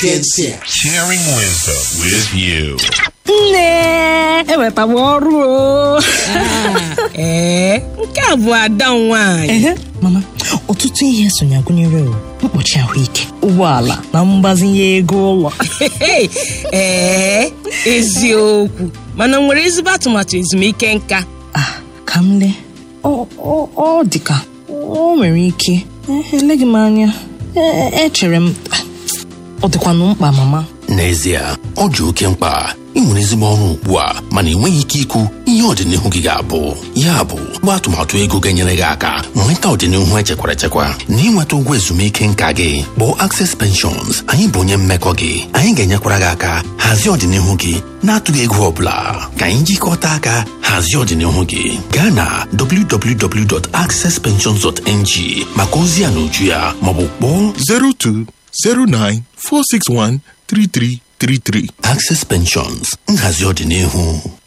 Sapientia. Sharing wisdom with you. nne ewetawa ọrụ o ee nke a bụ ada m nwaanyị ehe mama ọtụtụ ihe sonye gụnyere o, mkpuchi ahụike ụgbọala na mgbazinye ego ụlọ ee eziokwu mana m nwere ezigbo atụmatụ ezumike nka Ah, ka m lee ọ ọ- ọ dị ka o nwere ike Eh, eleghị m anya Eh, echere m ah, ọ dịkwanụ mkpa mama n'ezie ọ dị oke mkpa ị nwere ezigbo ọrụ ugbu a mana ị nweghị ike ikwu ihe ọdịnihu gị ga-abụ ya bụ gba atụmatụ ego ga-enyere gị aka nweta ọdịnihu echekwara echekwa na ịnweta ụgwọ ezumike nka gị kpọọ Access Pensions anyị bụ onye mmekọ gị anyị ga-enyekwara gị aka hazie ọdịnihu gị na-atụghị ego ọ bụla ka anyị jikọta aka hazie ọdịnihu gị gaa na www.accesspensions.ng maka ozi ya na uju ya maọbụ kpọọ 02 09 461 3333. Access Pensions nhazi ọdịnihu